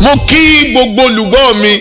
mo kí gbogbo olùgbọ́ mi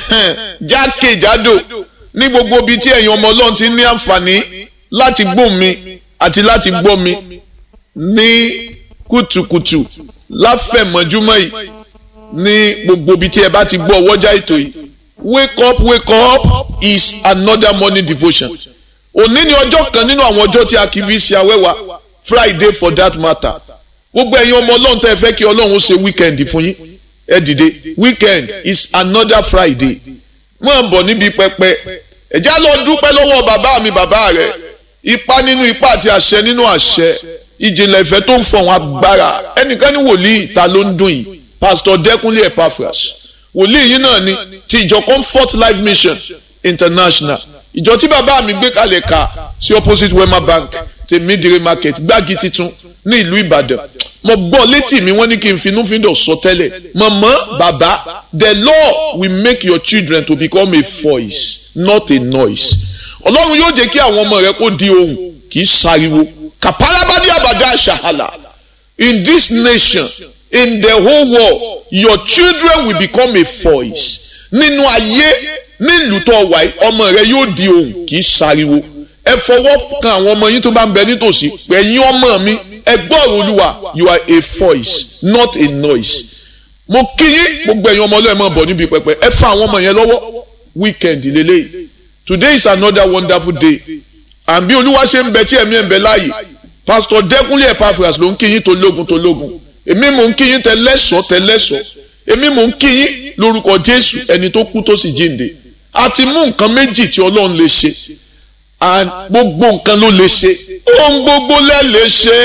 jákèjádò ní gbogbo ibi tí ẹ̀yin ọmọ ọlọ́run ti ní àǹfààní láti gbọ́ mi àti láti gbọ́ mi ní kùtùkùtù láfẹ̀mọ́júmọ́ yìí ní gbogbo ibi tí ẹ bá ti gbọ́ ọwọ́jà ètò yìí wake up wake up is another morning devotion òní ni ọjọ́ kan nínú àwọn ọjọ́ tí a kì í fi ṣe awẹ́wà friday for that matter gbogbo ẹ̀yin ọmọ ọlọ́run tẹ́ ẹ fẹ́ kí ọlọ́run ṣe weekend fún yín ẹ dìde weekend is another friday máa bọ̀ níbi pẹpẹ ẹ̀já lọ dúpẹ́ lọ́wọ́ bàbá mi bàbá rẹ̀ ipa nínú ipa àti àṣẹ nínú àṣẹ ìjìnlẹ̀ ìfẹ́ tó ń fọ̀hún agbára ẹnìkan ní wòlíì ta ló ń dùn yìí pastor dẹ́kunlé epaphras wòlíì yìí náà ni ti ìjọ comfort life mission international ìjọ tí bàbá mi gbé kalẹ̀ ka sí opposite wema bank tèmídìrí market gbági titun ní ìlú ìbàdàn mo gbọ́ létí mi wọ́n ní kí n finúfíndọ̀ sọ tẹ́lẹ̀ mọ̀mọ́ bàbá the law will make your children to become a voice not a noise ọlọ́run yóò jẹ́ kí àwọn ọmọ rẹ kó di ohùn kì í sáriwo kàpálábádé àbàdà àṣàhàlà in this nation in the whole world your children will become a voice nínú ayé nílùú tó wà ọmọ rẹ yóò di ohùn kì í sáriwo ẹ fọwọ́ kan àwọn ọmọ yín tó bá ń bẹ nítòsí ẹ̀yin ọmọ mi ẹ gbọ́rọ̀ olúwa you are a voice not a noise mo kí yín gbogbo ẹ̀yin ọmọ ọlọ́ọ̀ ẹ̀ máa bọ̀ níbi pẹpẹ ẹ fa àwọn ọmọ yẹn lọ́wọ́ weekend lélẹ́yìí today is another wonderful day and bí olúwa ṣe ń bẹ tí ẹ̀mí ẹ̀ ń bẹ láàyè pastor dẹ́kunlé epaphras ló ń kí yín tó lógun tó lógun èmi mò ń kí yín tẹ lẹ́sọ̀ọ́ tẹ lẹ́sọ̀ọ́ èmi mò ń kí yín lórúkọ jésù ẹni tó kú tó sì jíǹde a ti mú nǹkan méjì tí ọlọ́run lè ṣe and gbogbo nǹkan ló lè ṣe ohun gbogbo lẹ lè ṣe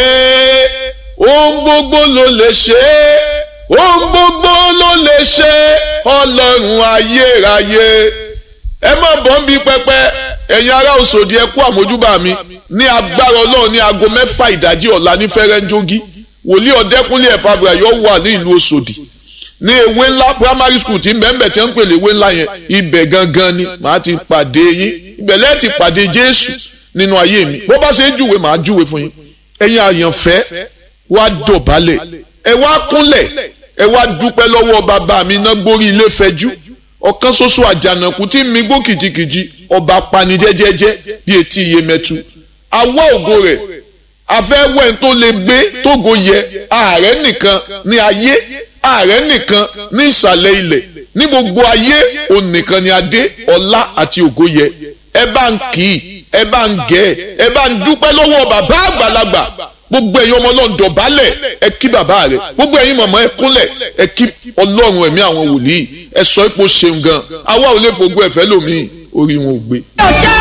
ohun gbogbo ló lè ṣe ohun gbogbo ló lè ṣe ọlọ́run ayérayé ẹ má bọ́ ń bí pẹpẹ ẹ̀yin ará òṣòdì ẹ kú àmójúbà mi ní agbára ọlọ́run ní aago mẹ́fà ìdájí ọ̀la ní fẹ́rẹ́ńjógí wòlíì ọ̀dẹ́kúnlé ẹ̀pàbà yóò wà ní ìlú òṣòdì ní ewé ńlá primary school tí mbẹ́mbẹ́ tí wọ́n ń pèlè ewé ńlá yẹn ibẹ̀ gangan ni màá ti pàdé yín ibẹ̀ lẹ́ẹ̀ ti pàdé jésù nínú ayé mi bó bá ṣe ń júwe màá júwe fún yín ẹ̀yin àyànfẹ́ wá dọ̀bálẹ̀ ẹ wá kúnlẹ̀ ẹ wá dúpẹ́ lọ́wọ́ bàbá mi iná gbórí ilé fẹjú ọ̀kan ṣoṣo àjànàkú tí mi gbó kìjikìji ọba pani jẹ́jẹ́jẹ́ bí etí iye mẹ́tu awọ́ ògo rẹ̀ afẹ́wẹ́ tó lè gbé tógo yẹ ààrẹ nìkan ní ayé ààrẹ nìkan ní ìsàlẹ̀ ilẹ̀ ní gbogbo ayé òun nìkan ni adé ọlá àti ògo yẹ ẹ bá ń kì í ẹ bá ń gẹ̀ ẹ bá ń dúpẹ́ lọ́wọ́ bàbá àgbàlagbà gbogbo ẹ̀yin ọmọ ọlọ́run dọ̀bálẹ̀ ẹ kí bàbá rẹ̀ gbogbo ẹ̀yin mọ̀mọ́ ẹ kúnlẹ̀ ẹ kí ọlọ́run ẹ̀mí àwọn wòlíì ẹ sọ ipò ṣeun gan àwa ò lè fògbó ẹ̀fẹ́ lòmíì orí wọn ò gbé. ọjọ́